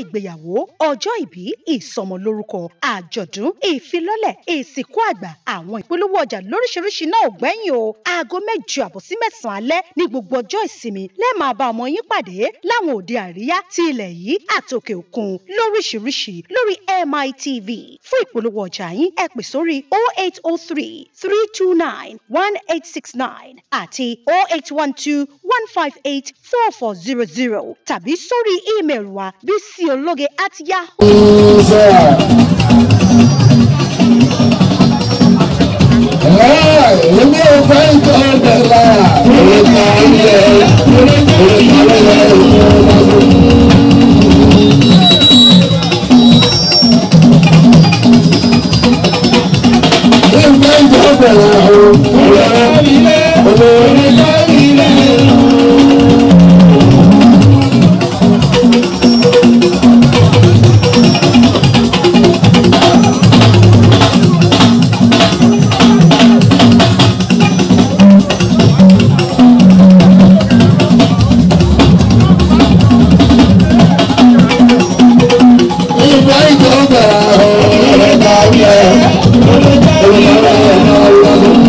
ìgbéyàwó ọjọ́ ìbí ìsọmọlórúkọ àjọ̀dún ìfilọ́lẹ̀ ìsìnkú àgbà àwọn ìpolówó ọjà lóríṣiríṣi náà ò gbẹ́yìn o aago mẹ́jọ àbọ̀ sí mẹ́sàn-án alẹ́ ní gbogbo ọjọ́ ìsinmi lẹ́ẹ̀ máa bá ọmọ yín pàdé láwọn òde àríyá ti ilẹ̀ yìí àtòkè òkun lóríṣiríṣi lórí MITV fún ìpolówó ọjà yín ẹ pè sórí 0803 329 1869 àti 0812 158 4400 tàbí sórí ímeèlì wa bísíológe at yahoo. Èmi ò fẹ́ ìtọ́ ọ̀dẹ̀là. Orí kan yẹ, orí kan yẹ. Ìfẹ́ ìtọ́ ọ̀dẹ̀là o. Olórí kan yẹ. Ìfẹ́ ìtọ́ ọ̀dẹ̀là o. Olórí kan yẹ. Olórí kan yẹ.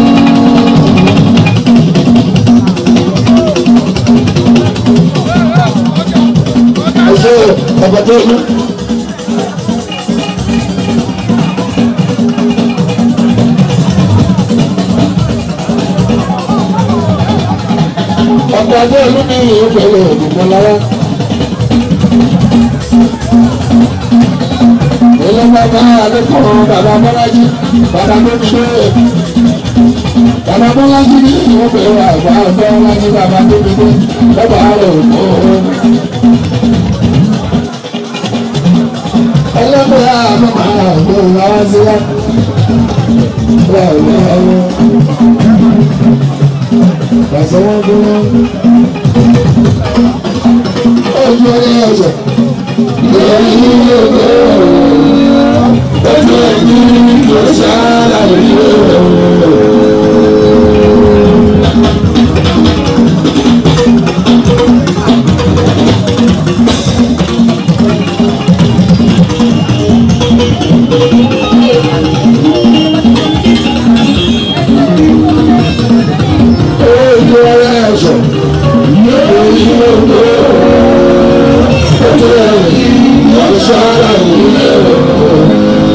Ọjọ́ ọ̀bọ̀dé ìlú. Ọ̀bọ̀dé ìlú ní ìlú pẹ̀lú òdùnkún lọ́wọ́. Ilé bàbá Adékọ̀ọ́ bàbá Bọ́lájí bàbá tó ti dé. Bàbá Bọ́lájí ní ìlú pẹ̀lú àgbà Bọ́lájí bàbá tó ti dé. Bàbá rẹ̀ ò kó o. ẹlẹ́gbẹ́ àmọ́mọ́ àgbẹ̀ ìlàwọ́ sí wá. Bẹ́ẹ̀ni ẹ̀rọ. Pàṣẹ wọn dúró. Ojú orí ọ̀sẹ̀. Lórí ilé ìgbé Ojú ẹ̀jú ló ṣáàlà ìlú. Ojú orí ọ̀sẹ̀. Lórí ilé ìgbé Ojú ẹ̀jú ló ṣáàlà ìlú.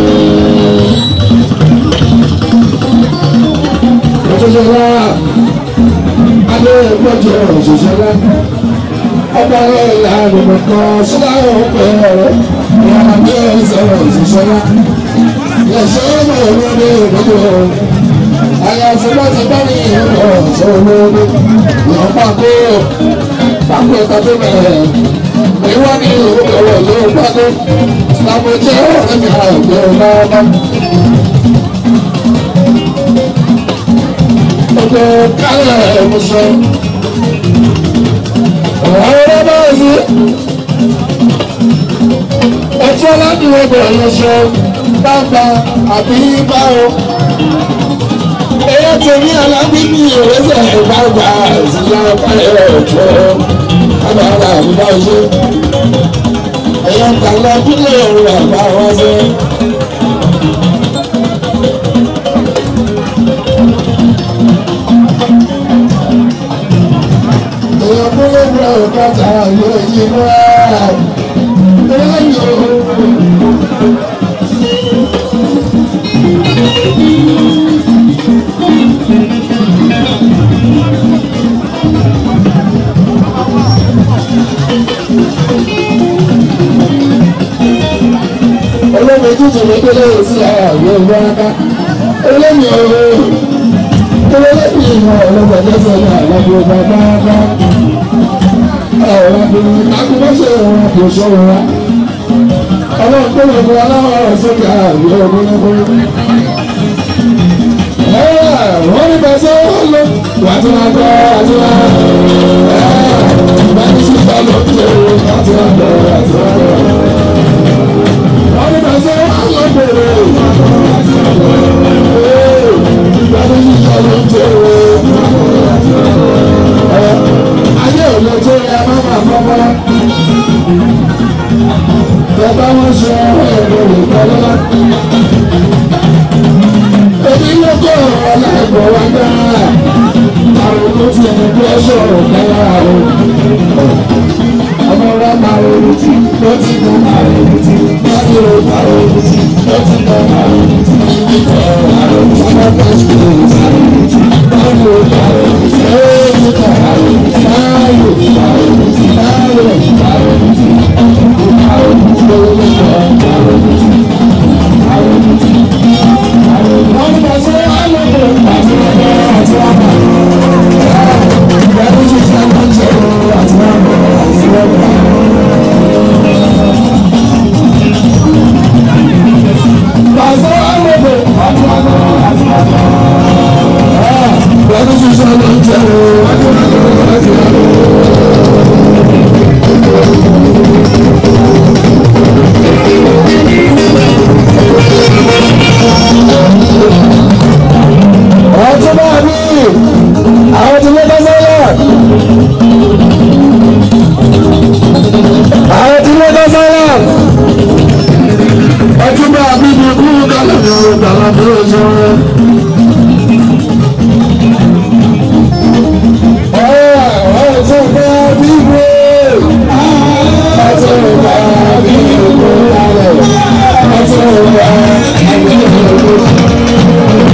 Òṣìṣẹ́lá Adé gbọ́jọ òṣìṣẹ́lá ọba ẹ̀yà àgbẹ̀mọ̀ kan síláwọ̀ ọ̀pẹ̀ ọ̀rọ̀ ìyára bí ẹ̀ sọ̀rọ̀ òṣìṣẹ́lá Yẹ̀ṣẹ́ ọmọ ìwọ́de ìgbọ́jọ àyàfi bá ti bá ní ìrọ̀ ọ̀ṣọ́ olóògbé ìyàn pàkó pàkó ẹ̀ka tó bẹ̀rẹ̀ ìwọ́n ní ìwọ́wọ̀ ló pàkó làbójẹ́ ọ̀rẹ́ mi àgbẹ̀ ọ̀nà gbogbo kálẹ̀ ẹ̀mùsọ̀. Ọ̀rọ̀ ọ̀rọ̀ náà sí. Ẹtí aládùúgbò bẹ̀rẹ̀ lọ sọ bàbá àbí báwo. Ẹyẹ tèmi alábí ní ìrẹsẹ̀ ìbàgbà ìsìlá báyọ̀ ọ̀tọ̀. Bàbá àgbà àbúrò ṣe. Ẹyẹ tàlọ́ bílẹ̀ òun àgbà wá sí. Èèyàn kúlẹ̀ wúlò kọ́ta yóò yí wá. Ẹ̀yọ́. Olómi tútù ní kélé sí ààyè ìwáraka. Olómi ọ̀rọ̀ olómi ìmọ̀ ọlọ́gbọ̀dé sọ̀rọ̀ àlọ́gbọ̀ bàbá bá. Ọ̀rọ̀ ọ̀gbìn akúmọ̀ṣẹ́ wọn kò sọ̀rọ̀ wa. Ọlọ́run tó lè fún aláwọ̀ ọ̀rọ̀ sókè ààyè ọ̀gbìn wọ́n ní bẹ́sẹ̀ lọ wà tí wọ́n gbọ́ wà tí wọ́n bẹ́ẹ̀ ní sísọ ló ń ṣe wà tí wọ́n gbọ́ wà tí wọ́n gbọ́. wọ́n ní bẹ́sẹ̀ lọ bèrè wà tí wọ́n gbọ́ bẹ́ẹ̀ ní sísọ ló ń ṣe wà tí wọ́n gbọ́. ayé ò lè tó yẹ má má fọ́fọ́. wọn ṣe ẹ̀rọ ìgbàlọ́lá. èmi ló kọ́ ọ̀la ẹ̀gbọ́n wa dáa àrùn tó ti ẹni bí ẹṣọ ọ̀gáyà o. ọmọ rẹ máa ronú tí ó ti mọ máa ronú tí wọ́n ní o máa ronú tí ó ti mọ máa ronú tí ọmọ bẹ́ẹ̀ ṣe máa ronú tí wọ́n ní o máa ronú tí ó ti mọ máa ronú tí láàyò máa ronú tí láàyò máa ronú tí máa ronú tí ó lè lọ máa ronú tí máa ronú tí. wọ́n ní bá ṣe wá lóko àti ọ̀dọ́ àti ọ̀dọ́. Ìgbàlódé ṣe ṣe àwọn oúnjẹ àti ọ̀dọ́ àti ọ̀dọ́. Pàṣẹ àlejò àti ọ̀dọ́ àti ọ̀dọ́. Ìgbàlódé ṣe ṣe àwọn oúnjẹ àti ọ̀dọ́ àti ọ̀dọ́. Ọtún bá mi, àwọn tí ló bá sọ́yà. Àwọn tí ló bá sọ́yà. Ọtún bá mi bí kú kálọ̀ ní ọ̀rọ̀ tàbí àbúrò sọ́rọ̀. Ọtún bá mi bí ọtún bá mi kú kálọ̀. Ọtún bá mi kú kálọ̀.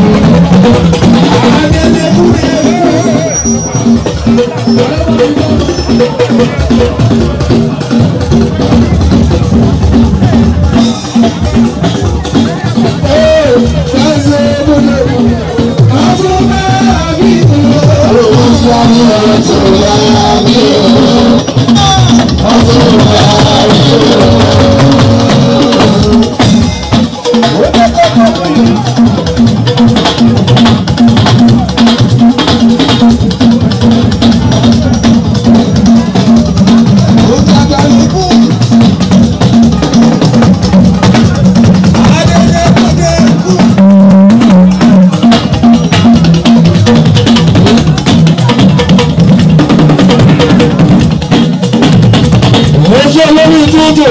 ojú olórí tútù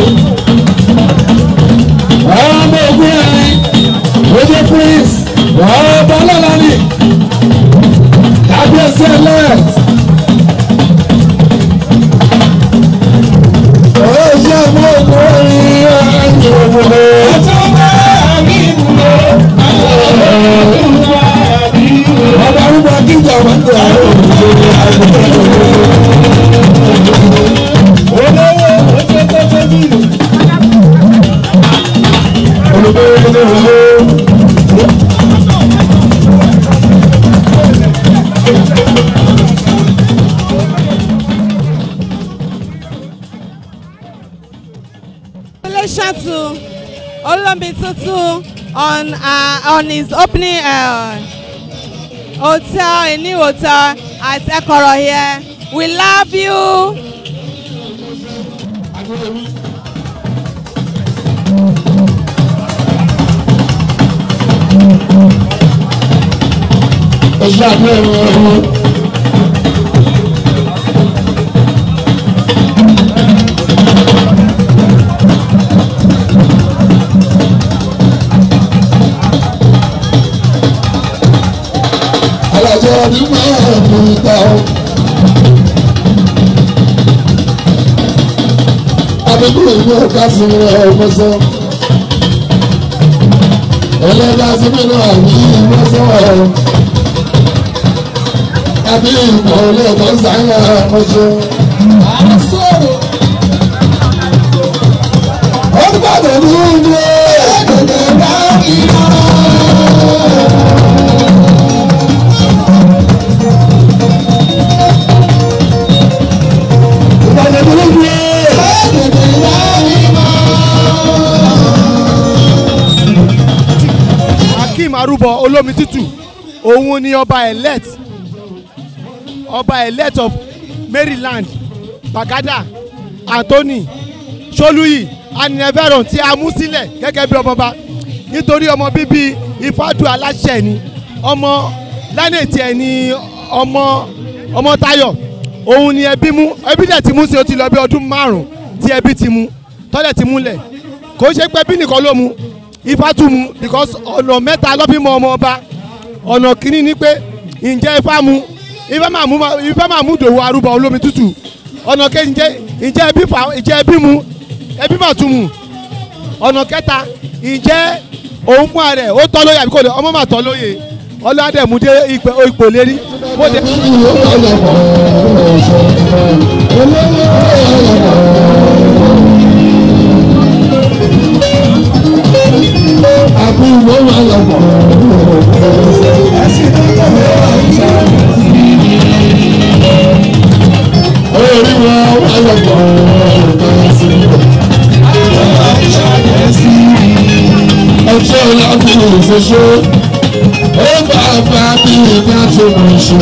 ọmọ ogun ẹrin ojú prince ọba ọlọ́lani kábíyèsí elect. ojú ọmọ ogun ẹrin ẹni òwúrò. ọba arúgbó akíjà wọn tó àwọn olówó ojú tó tó nílò. olùdókòwò ní ìwé. relation to Olombi Tutu on uh, on his opening uh, hotel, a new hotel at Ekoro here. We love you. ẹ̀ṣẹ̀ àbúrò ẹ̀rọ. alájọ ọdún máa ń mú ta ọ. abẹ́kúrò ìlú ọ̀gá sí ọmọ sọ. ẹlẹ́dàá sí mi náà ní ìwọ sọ̀rọ̀ àbí ìmọ̀ ọlọ́ọ̀tọ̀ sáyà ọmọṣẹ́. Olùbàdàn ní ìlú ẹ̀ẹ́dẹ̀gbẹ̀ bá iná. Ìbàdàn ní ìlú ẹ̀ẹ́dẹ̀gbẹ̀ bá iná. akeem arúbọ olómi tútù òun ni ọba elect ọba elect of maryland bagada anthony soluyi anineveron tí a mú sílẹ̀ gẹ́gẹ́ bí ọmọọba nítorí ọmọ bíbí ifádùn aláṣẹ ni ọmọ lánàtì ẹ̀ ni ọmọ ọmọ tayo òun ni ẹbí mú ẹbí dẹ̀ ti mú sí o ti lọ bí ọdún márùn-ún tí ẹbí ti mú tọ́lẹ̀ ti múlẹ̀ kò ṣe pé bí nìkan ló mu ifá tún mu because ọ̀nà mẹ́ta ló fi mọ ọmọ ọba ọ̀nà kìíní ni pé ǹjẹ́ ifá mu ifá máa mú ifá máa mú dòwò arúgbó olómi tútù ọ̀nà kejì ǹjẹ́ ǹjẹ́ ẹbí fa ǹjẹ́ ẹbí mu ẹbí máa tún mu ọ̀nà kẹta ǹjẹ́ òun fún ààrẹ ó tọ́ lóye àbí kò lè ọmọ máa tọ́ lóye ọlọ́dẹ̀múdé ipò lérí mo dé. Àbúrò wà lọ́pọ̀. Orí wọn wà lọ́pọ̀. Ọjọ́ ìlànà ìfẹsẹ̀ ó bá bá bí ìgbà tó mọ̀ ṣe.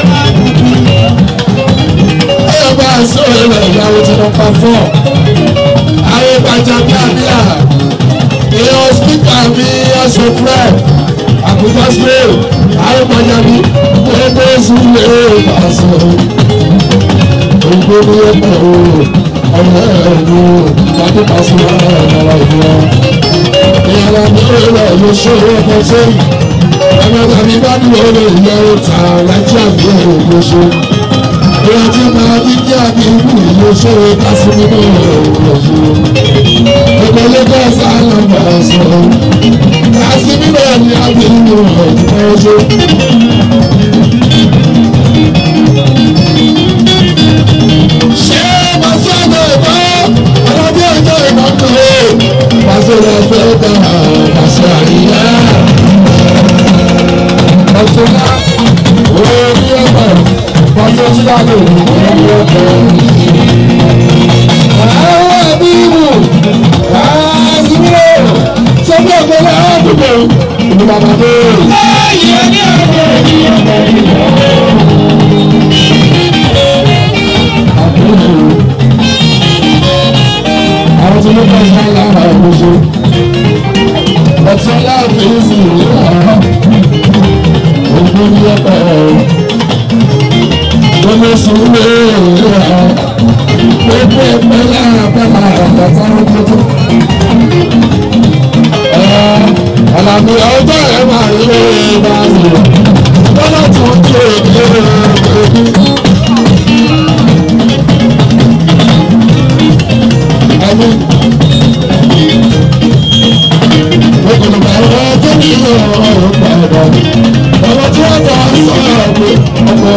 Ó bá sọ̀rọ̀ rẹ̀ ìyàwó tí wọ́n pa fọ́. Àwọn ìbàjẹ́ bí àbíà èèyàn spíkà mi ọ̀sẹ̀ fúlẹ̀ àkùkọ spray àrùbọ̀jà mi ẹgbẹ́ ìsúlẹ̀ ìbàṣẹ. Ògbó ni ó pẹ̀ o, ọ̀rẹ́ ẹ̀ ni o, ìgbàdí pàṣẹ ọ̀rọ̀ ìwọ. Ìyàrá mi ò rẹ̀ ló ṣe ọkọ̀ sẹ́yìn. Ọmọ tàbí bá dúró lè yẹ ọ̀tà lájí àbí ẹ̀rọ ló ṣe. Ìyá tí máa ti jẹ́ àbí ibù ló ṣe é kásí nínú ọ̀rọ̀ yìí gbogbo lagos island bá a sọ láti níbẹ̀ ni a fi ń lo ọ̀dùnmọ́ ọjọ́. ṣé pàṣẹ ọjọ́ ìbọn ọlọ́dún ọjọ́ ìbọn kan ó pàṣẹ ọjọ́ ìbọn pàṣẹ àríyá. ọ̀ṣunlá orí ọ̀pọ̀ pàṣẹ ojúlá lè ní orí ọ̀pọ̀. àwọn ẹbí wù àásìmílẹ̀ sọ́kẹ́ ọ̀gbẹ́lẹ̀ àádùgbò ìlú bàbá dé. àwọn tí ló bá ṣe lára ìmúṣe ọtí aláàfin sì ní ara ògùn ní ọpẹ gbọmọ sùúrù rẹ gbogbo ẹgbẹ́ lára bàbá àgbàtà tuntun. Àlàbí ọjọ́ ẹ̀ máa ń lé báyìí. Bọ́lá tó ń tó èdè ẹbí. Ẹni. Gbogbo àwọn ọjọ́ ní ọ̀rọ̀ padà. Ọmọ tí wọ́n bọ̀ ń sọ̀rọ̀ pé ọmọ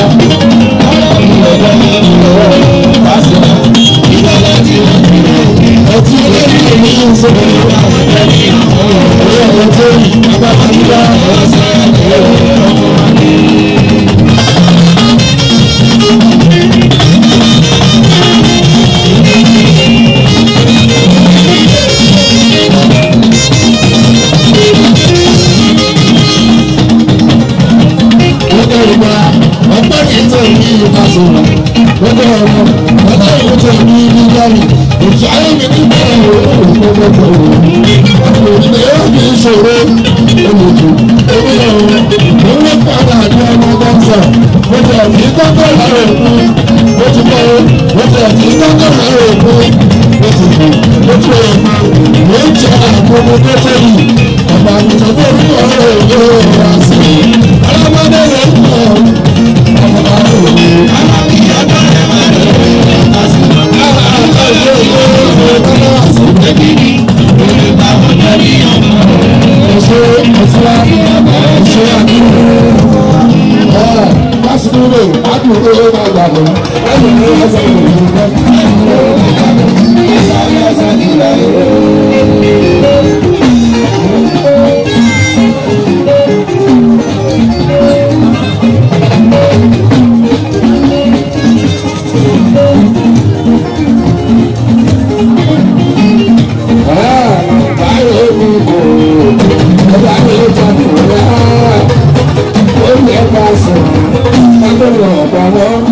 ọtí lórí èmi ń sọ̀rọ̀ ọ̀rọ̀ ọ̀tọ́ yìí bàbá àdúrà ọ̀sẹ̀ ọgbẹ́ ìgbà ọgbẹ́ yìí tó ní ìbá sọ̀rọ̀ ọgbẹ́ ọmọ ọgbẹ́ yìí tó ní nígbàmì ètò ayé mi ní bẹ́ẹ̀ òun gbogbo òun yóò fi ṣòro olùdó orí ọ̀run òun ló padà ní ọmọ dọ́kítà mo ti ẹ̀fí kọ́kọ́ lára òkú mo ti kọ́ mo ti ẹ̀fí kọ́kọ́ lára òkú mo ti fò mo ti rẹ̀ mọ́ mo ń jẹ àgbọ̀mọ tó tẹ̀lé ọ̀pọ̀ àgùntàn tó ní ọ̀rọ̀ òjò wá sí i alábọ́dé rẹ̀ ń pọ̀ ọ̀pọ̀ àrùn Lásìkò àdúgbò ló máa gbà lọ. Lẹ́yìn tó yẹ sẹ́yìn ìlú náà. Báyọ̀ mi kò, ọba mi jáde rẹ̀ ó yẹ ká sùn lágbèrè ọ̀pọ̀ wọn.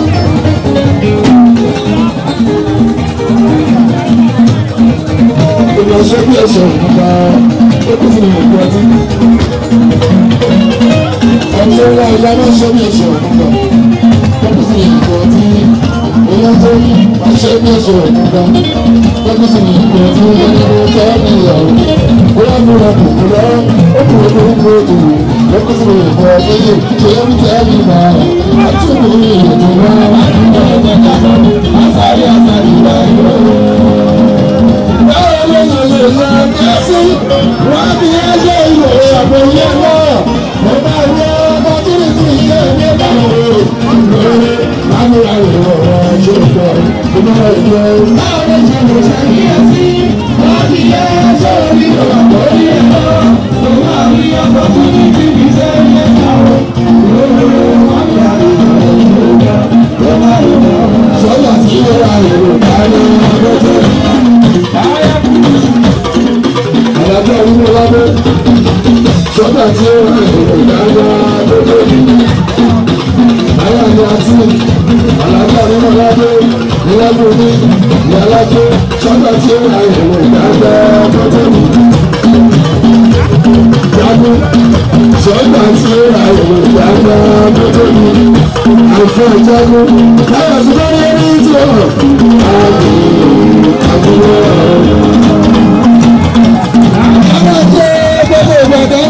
Ìgbà ṣe bí ẹ̀ṣẹ̀ nípa ó kún fún ìlú ọtí. Ọ̀ṣun ńlá ìyá náà ṣe bí ẹ̀ṣẹ̀ nípa ó kún fún ìlú ọtí. Ìyá tó yí ṣe ní ṣe òkúta lọ́kùn sí ní ìpè tí ó ní kó tẹ́ ní ìyàwó bóyá mo rà kò kó lọ́wọ́ ó kò ló ń gbé jù lọ́kùn sí ní ìpè tí ó ṣe ń tẹ́ ní ìgbà àti òkú ní ìyètò náà àtàrí àtàrí ìgbà ìgbà báwo ló ń lè lọ kẹ́sì wọ́n bí ẹgbẹ́ ìlò àbòyẹ náà mo bá rí ọkọ̀ tí ní ti ìṣe ní ìbámu rẹ̀ lórí lámúra rẹ̀ ọ̀rọ̀ ṣe pọ̀ ìmọ̀ ìjọ. báwo ló ṣe lè ṣe kíyèsí wọ́n bí ẹgbẹ́ orí àbòyẹ náà mo bá rí ọkọ̀ tí ní ti ìṣe ní ìbámu sọ́jà tí ó wà lórí ìdáná ọdún tó alájọ onímọ̀ lábẹ́ sọ́jà tí ó wà lórí ìdáná ọdún tó ayáàjọ àti alájọ onímọ̀ lábẹ́ níwájú ní ìyálájọ sọ́jà tí ó wà lórí ìdáná ọdún tó jagun sọ́jà tí ó wà lórí ìdáná ọdún tó àìfọ́ ìjagun láyọ̀ tí wọ́n yẹ ní tí ó hàn àbúrò àwọn jẹ́ gbogbo ìgbàgbọ́.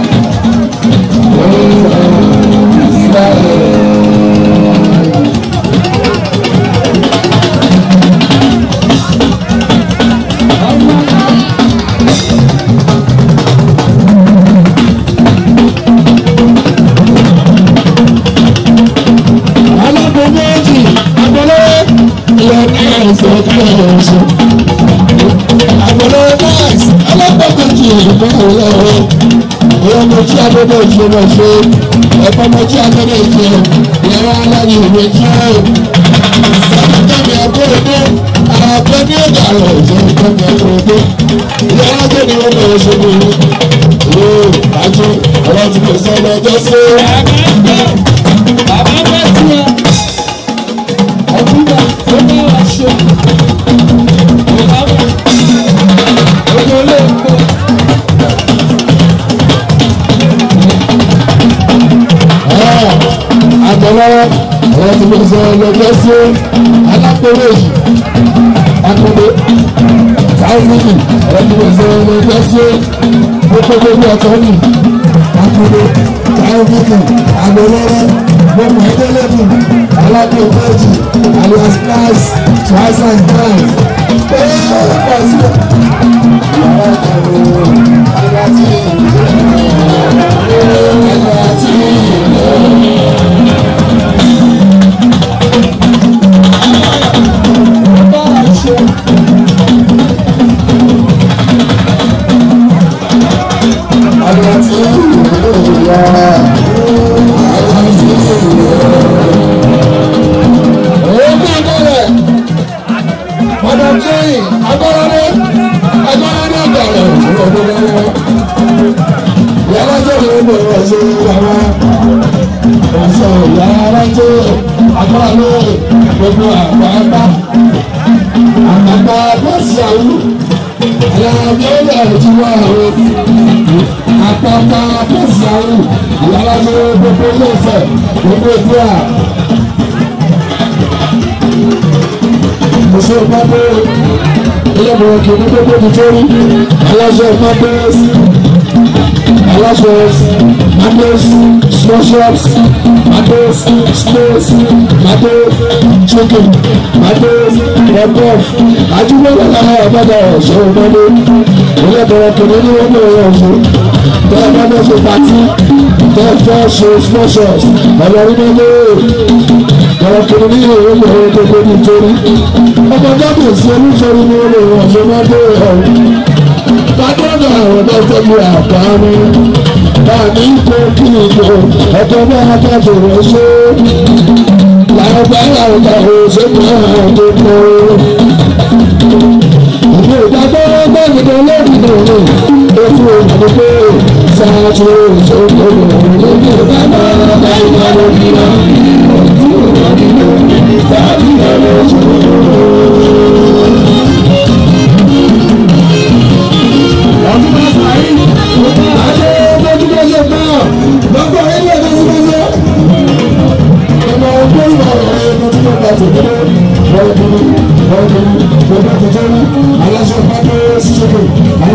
alábò méjì agbọ́lọ́ ilẹ̀ náìsì ọ̀gá ẹ̀ṣọ́ agbọ́lọ́ náìsì alábò méjì ìgbà ọ̀lọ́ ìyẹn mo jí agbọ́dọ̀ ìṣe mọ̀ ṣe ẹ̀fọ́ mo jí agbọ́dọ̀ ìṣe ìyẹn aláyé ìwé jẹ́ ẹ̀fọ́kẹ́mi agbóredé àgbẹ̀ ní ọ̀gá rẹ̀ jẹ́ ẹ̀fọ́kẹ́mi agbóredé ìyẹn alájẹ́ ni wọ́n bẹ̀rẹ̀ ṣe bí ìwé àjọ ọ̀rọ̀ tí kò sọ lọ́jọ́ sí. Bàbá bẹ́ẹ̀ tí ẹ ọdún náà ó bá wa ṣe bàbá bẹ́ẹ̀ ojú olè ń bọ̀. àtọ̀lọ́wọ́ ọ̀rọ̀ tí mo sọ lọ́jọ́ sí alákòwé yìí akọ̀wé táwùmíìnì ọ̀rọ̀ tí mo sọ lọ́jọ́ sí gbogbo gbogbo ọ̀tọ̀ nì akọ̀wé táwùmíìnì àgbọ̀lọ́wọ́ gbogbo ẹgbẹ́lẹ́bù alákòwé yìí alias nice twice and times pẹ̀lú ọ̀pọ̀ sí ìyàrá ìkàwé ẹ̀rọ àti ẹ̀rọ àti Bá wa ṣe àti ìyá àti ìyá. Èébú ìdílé Madam Tóyìn Agbọ́ládé Agbọ́ládé Ìgbàlẹ̀ Ìgbàlẹ̀ Ìyálájọ́ ló ń bọ̀ ọ̀ṣẹ́ ìyàwó ọ̀ṣẹ́ ìyálájọ́ Agbọ́ládé gbogbo àgbàgbà àgbàgbà bọ́ọ̀sì àwọn alábí ọ̀dà ìjìwà àwọn àpapọ̀ bọ́ọ̀sì àwọn ìyálájọ́ gbogbo ilé ìfẹ́ gbogbo ìdúrà. Mọ̀sẹ̀ pápẹ́ ilé ìbọ̀wọ̀ kì í ní gbogbo nítorí aláṣẹ pápẹ́ aláṣẹ Matos small shops Matos space Matos chicken Matos rẹ́pọ̀f àdúgbò lọ́la ọ̀gbọ́dọ̀ ọ̀ṣọ́ ọ̀gbọ́dọ̀ ilé ìbọ̀wọ̀ kì í ní wọ́n bẹ̀rẹ̀ ọ̀ṣọ́ tẹ́ ẹ bá fẹ́ ṣe pàtí tẹ́ ẹ fẹ́ ṣe small shops ọ̀lọ́rí mẹ́lẹ́ ọ̀rọ̀ kìíní ní ìwé ìwé gbogbo nítorí ọmọ dábò sí olúfẹ́rí ní olè wọn ṣe máa dé ọ̀rọ̀ pàdánù àwọn ọmọ tẹ́lẹ̀ àpáánú báàmí kó kí ni kó ọ̀tọ̀ bá akẹ́kọ̀ọ́ rẹ̀ ṣe làwọn bá làwọn bá wò ṣe kó àwọn tó kó ìlú ìdájọ́ gbẹ́gbẹ́dẹ́ lórí ìdòwò ó fún òyìnbó pé sáà tó ṣe kó lòun lórí ìdájọ́ gbẹ́gbẹ́dẹ́ lórí ìdòwò. Thank you.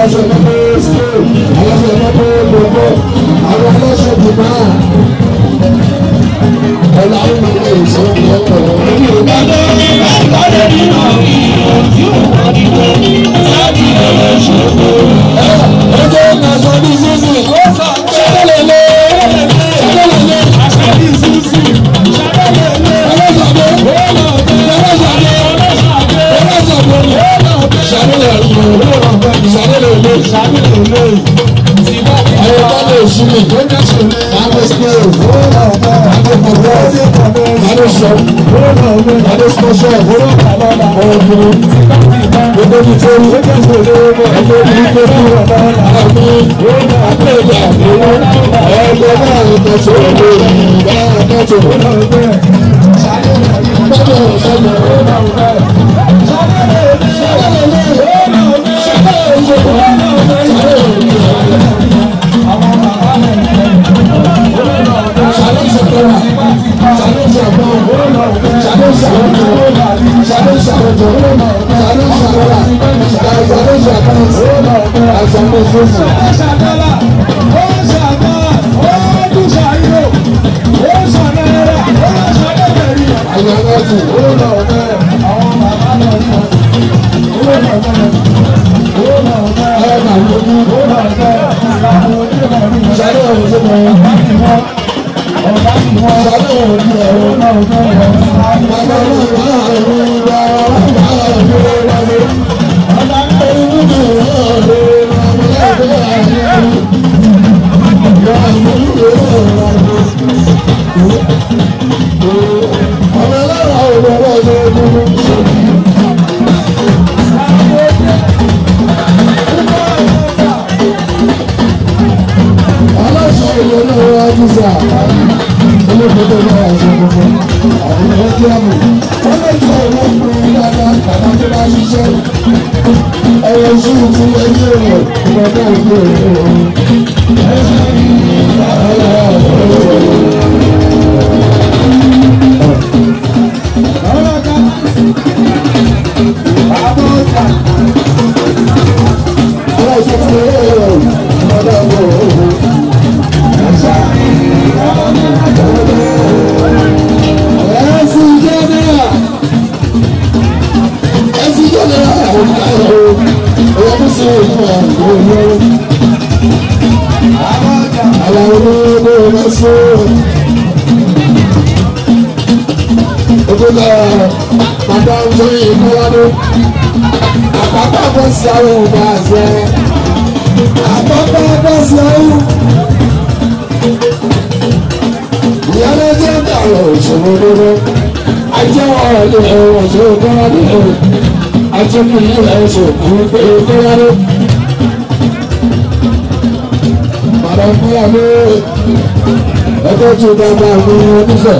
aláṣẹ mọ́tò school aláṣẹ mọ́tò gbogbo àwọn aláṣẹ jùmọ̀ ọ̀la ìmọ̀ ìṣòwò ọ̀pọ̀ ọjọ́ ìgbàsọ ní sísì ṣẹlẹ̀lẹ̀ ṣẹlẹ̀lẹ̀ ẹgbẹ́ tí ó dáadáa ní onífẹ̀.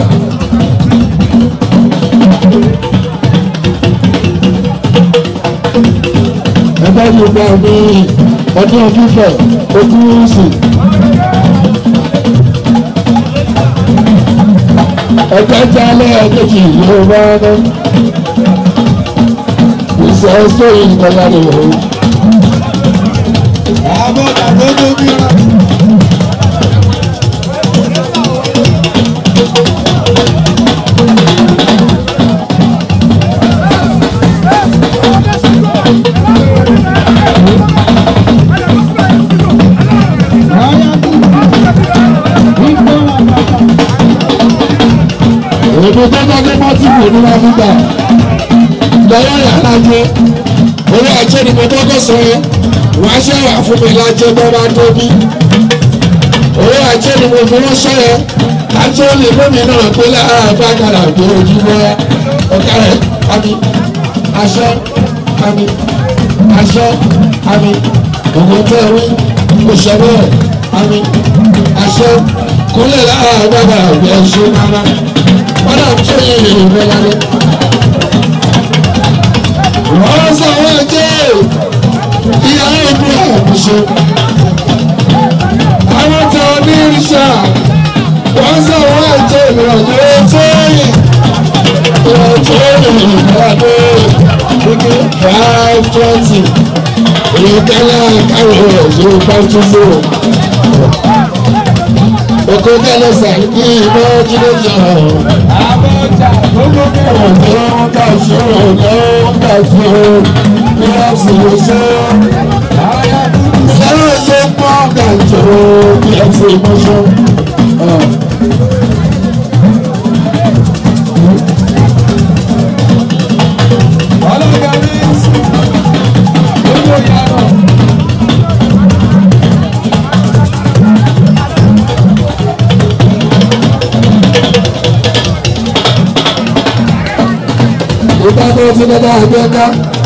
ẹgbẹ́ tí ó dáa ní ọdún fífẹ̀ ojú sí. ẹgbẹ́ tí alẹ́ ẹgbẹ́jì yóò bá ní. ìṣe sóyè ìkọlá ni òun. àbọ̀dà tó tó bí ra. èmi tó dájú mọ́tìkù ní wọ́n fi gbà lọ́wọ́ yàrá jẹ́ orí ajé ni mo kọ́kọ́ sọ yẹn wọ́n á ṣe wà fún mi lájẹ́ tó bá tóbi orí ajé ni mo fi ránṣẹ́ yẹn lájẹ́ ó lè lómi náà pé lára àgbàkàrà pé ojúmọ́ ọ̀gá rẹ̀ àmì aṣọ àmì aṣọ àmì ògùn tẹ̀ wí òṣèlú àmì aṣọ kúnlẹ̀ lára àgbàkàrà pé ẹṣin náà wọ́n náà tó yẹ ìrìnbẹ̀ lálẹ́. wọ́n sọ wọ́n jẹ́ ìyàwó ìlú àmúṣe. àwọn tó ní ìrìṣà wọ́n sọ wọ́n jẹ́ ìrìnàjò tó yẹ. ìrìnàjò ìrìnàjò five twenty èyí kálá káwọ̀ ẹ̀ṣọ́ pàtúndò oko kálẹ̀ sàkí iná jíde jà ọ̀dọ́ ká ṣe ọ̀dọ́ ká ṣe ní ọ̀sìn ṣe sẹ́wọ̀n ṣe pọ̀ ká jọ bí ẹ̀sìn mọ́ṣọ́. ìdájọ́ ti dada àgbẹ̀ká.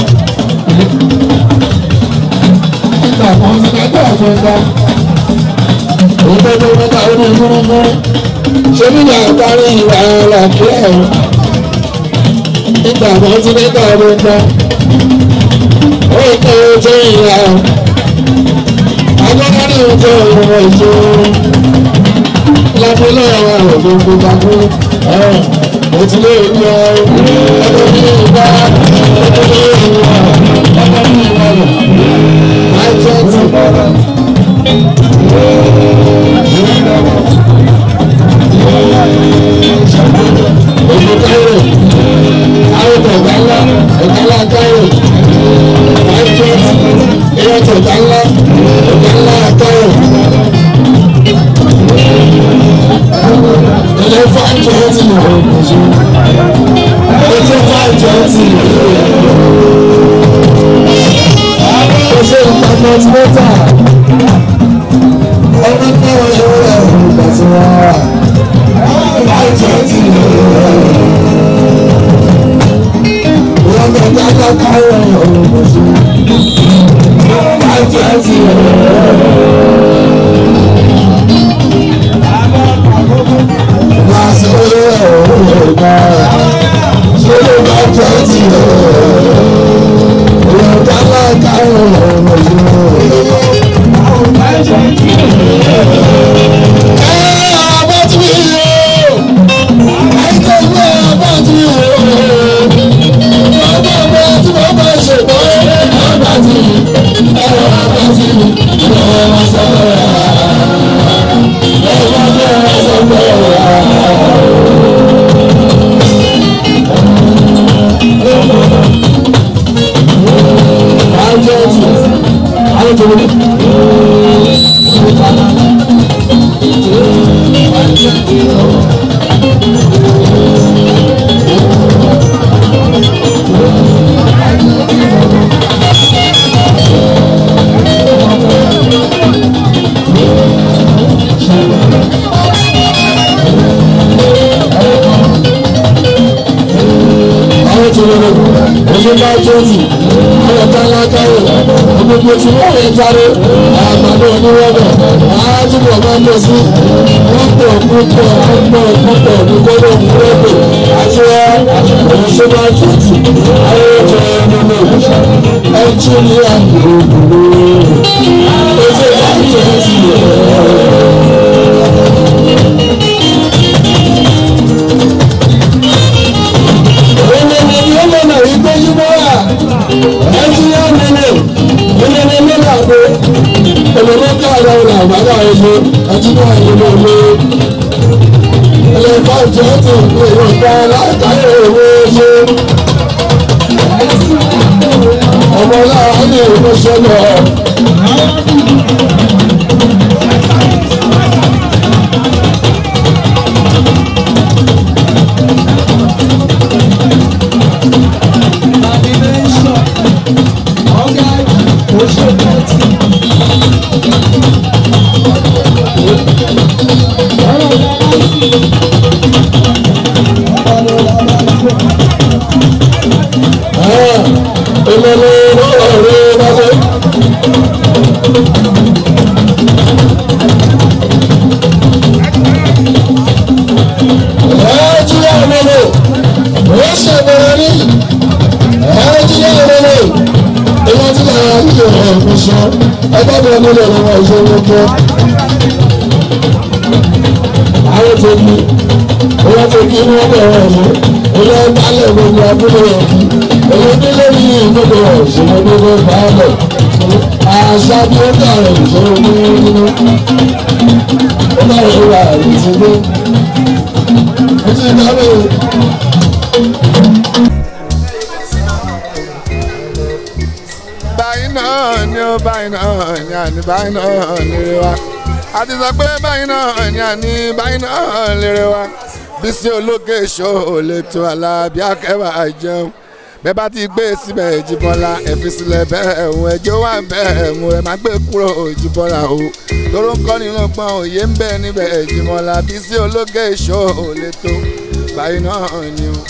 Nígbà kan ti dada àgbẹ̀ká. Ìdájọ́ mẹ́ta ó ní gúrúgúrú. Ṣé nígbà parí ìwà àlàáfíà ẹ̀rọ? Nígbà kan ti dada àgbẹ̀ká. Ó ń tẹ́ ojú ìyá. Agbọ́dọ̀ ní ojú ìwọ̀n ìṣòro. Lábúlé àwọn àrògbé gbogbo mo ti lé ìlú ọ ẹgbẹ́ ní ìgbà ẹgbẹ́ ní ìwà ẹgbẹ́ ní ìwà rẹ̀ láìjẹ́ ti. Èmi káyọ̀ káyọ̀ tó ọ̀gá ńlá ọ̀gá ńlá káyọ̀ láìjẹ́ ti ìyá tó ọ̀gá ńlá ọ̀gá ńlá káyọ̀. Ilé five twenty ni o kò ṣe. Ilé five twenty ni o. Kò ṣe nǹkan mọ́tímọ́tà. Ọmọ náà yóò rẹ̀ ìgbà tí wọ́n wà. Five twenty ni o. Wọ́n bẹ dáná káyọ̀ ọ̀rọ̀ kò ṣe. Five twenty ni o. Oṣù bá jọ́sì, ọ̀rọ̀ tálá káyọ̀, gbogbo tí wọ́n lè jáde, àgbàdo oníwọ́bẹ̀, àátúbọ̀ máa ń lọ sí púpọ̀ púpọ̀ púpọ̀ púpọ̀ nígbàdó fúrẹ́pẹ̀ àti oṣù bá jọ́sì, àwọn ètò ẹ̀rọ ẹ̀jú ní àgbèrè oṣù bá jọ́sì. Ọlọ́nà ìgbésíwọ́ wà, ẹ̀jú yá nílé, ilé ní nílé àgbo, olùdó ká àrà ọ̀nà àgbàdo àìsàn, ẹ̀jú náà nílé ilé. Ilé fáìtì ọ̀tún ìpè ìrọ̀pá látàrí òwe ṣe. Ọmọ náà ní ìrọ̀ṣẹ́ lọ. Ìmọ̀lẹ́ ọ̀rẹ́ bá fẹ́. Ẹ̀ẹ́dì àmọ́lẹ̀, ó ṣàbẹ̀rẹ̀ ní ẹ̀ẹ́dì àmọ́lẹ̀. Ìwọ́n ti náà yà ní ìhàn ìfúnṣọ́, ẹgbẹ́ mi nílò ìwọ̀n ìṣòro kẹ́. Àwọn tó kí, ìwọ́n tó kí ní wọ́n bẹ̀rẹ̀ ọ̀ṣọ́, ìwọ́n balẹ̀ gbogbo abúlé ọ̀kí. Èyí nílé ní ìgbogbo ìṣòro gbogbo báyọ̀. àṣà bí ó dàrú ìṣòro ní nínú ó dàrú ìwà ìṣòro ó ti dábò. báyìí náà ni ó báyìí náà ni àní báyìí náà lére wa a ti sọ pé báyìí náà ni àní báyìí náà lére wa Bísí Ológe Show lè tó Alábí Akẹ́wà jẹun bẹ́ẹ̀ bá ti gbé síbẹ̀ Jíbọ́lá ẹ fi sílẹ̀ bẹ́ẹ̀ ẹ̀hún ẹjọ́ wà bẹ́ẹ̀ mú ẹ má gbé kúrò Jíbọ́lá o tóró ń kọ́ ni lọ́gbọ́n òye ń bẹ níbẹ̀ Jíbọ́lá Bísí Ológe Show lè tó báyìí náà ni o.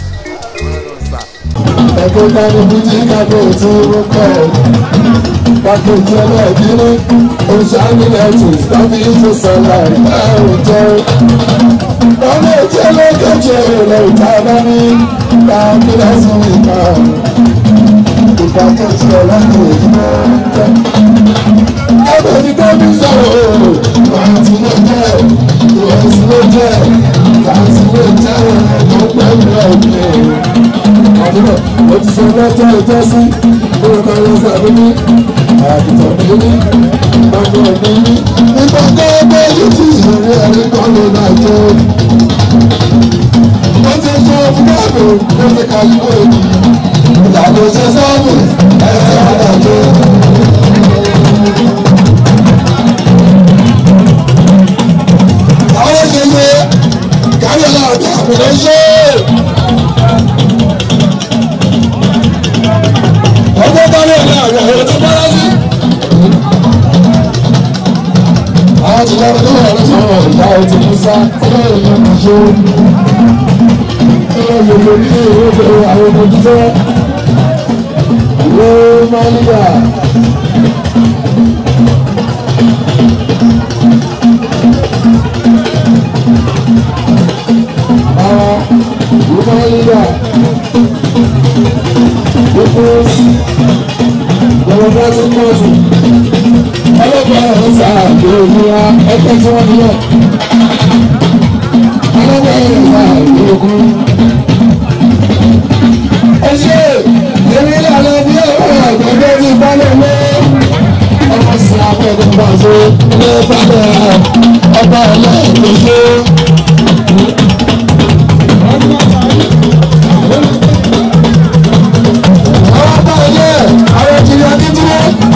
ẹgbẹ́ dání bíjí kábò tí ó kọ́ ẹ̀ pàkejì ẹlẹ́ẹ̀dínní oṣàmìlẹ́tì tàbí ìṣòsọ̀lá ìbáwò jẹ́ ọmọ ìjẹ́ lókèjì rẹ̀ ìtàbá ní káàkiri ìka ìpàkejì ẹlẹ́ẹ̀dínní ìdílé jẹ́ ẹgbẹ́ ti tóbi sọ̀rọ̀ wọ́n ti ló jẹ́ ìwọ̀sí ló jẹ́ tàǹtí ló jẹ́ ẹ̀ẹ́dọ́ pẹ̀lú ẹ̀mí àdúrà mo ti sọ lọ́jọ́ ìjọ sí orúkọ yẹn sàbíní àgùntàn bíní ọgbọ̀n bíní nígbà tó bẹ́ yìí tí ìrírí ẹni kan ló náà jẹ́ mo ti sọ fún báàbò mo ti kà yí wọ́n èdè ìlànà ìṣe sọ́ọ̀bù ẹ̀sẹ̀ àdàjọ́. àwọn ènìyàn kárí ọ̀la ọ̀dà àbùdá ṣe é. ọjọ́ bọ́lá ní àwọn ọ̀rọ̀ tó bọ́lá sí. àwọn ti lọ́rọ̀ tó wà lọ́sọ̀rọ̀ ìyá ẹ̀ ti mú sá ọlọ́run ló ń ṣe. ọlọ́run ló ní ìwé ìwé àwọn ọmọ jíjẹ́. ìwé máa ń gbà. àwọn ìwé máa ń gbà gbogbo gbogbo bá ti pọ̀ jù ọlọ́pàá ọ̀hún sáà kí ojú wa ẹgbẹ́ tí wọ́n nílẹ̀ ọlọ́pàá ọ̀hún sáà kí ojú. ẹ ṣe èmi lànà bí ọ̀rọ̀ àgbẹ̀dẹ́ ní balẹ̀ mọ́ ọmọ sí abẹ́ẹ̀dẹ́ pàṣẹ ní ìpàdé ọba ọlọ́ọ̀dẹ́gbẹ́. àwọn ọba ilé àwọn ìjìnlẹ̀ akíntúndé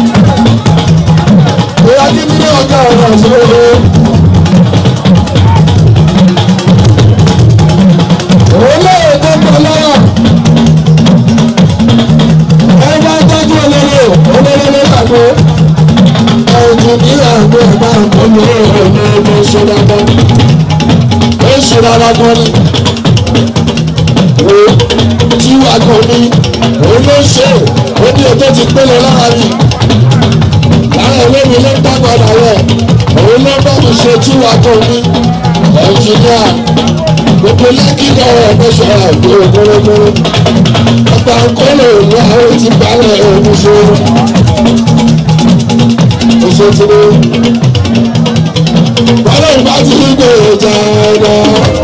ìyá akíntúndé ọ̀gá ọ̀rọ̀ ìṣòro. òun náà tó pọ̀ lọ́wọ́ ẹgbẹ́ tọ́jú olóró olóró ló gbàgbé ẹ̀jù ní àgbo ẹ̀gbá ọ̀gbọ́n ọ̀gbọ́n ṣe dáadáa ó ṣe dáadáa gan ni tí wà kàn ní òun ló ṣe ó ní ètò ti pélé lára mi lára ìwé mi ló ń dàgbàdà rẹ̀ òun ló bá mi ṣe tí wà kàn ní ẹnjìníà gbogbo lẹ́kì lọ́wọ́ ẹ̀mẹ́sọ̀ àgbò gbọ́rọ́gbọ́rọ́ ọgbà ńkọ́lẹ̀ òun àwọn ti balẹ̀ òun ṣe oṣù tí ó bọ́lá ìbá ti ní gbèrè jà ẹ̀dá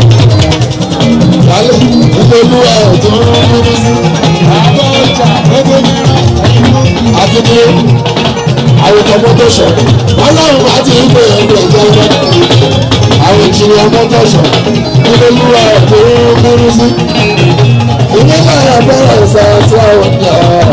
lálẹ́ ìpolúwa ọ̀tún nínú sí. àbọ̀ ọjà gbogbo mìíràn akéde àwùjọ mọ́tò sọ. ọlọ́run bá ti ń pè é ní ẹ̀jẹ̀ ọjọ́. àwọn ìjìnlẹ̀ mọ́tò sọ. ìpolúwa ọ̀tún nínú sí. ìdílé náà bẹ̀rẹ̀ ìsẹ̀ tí àwọn ọ̀dọ́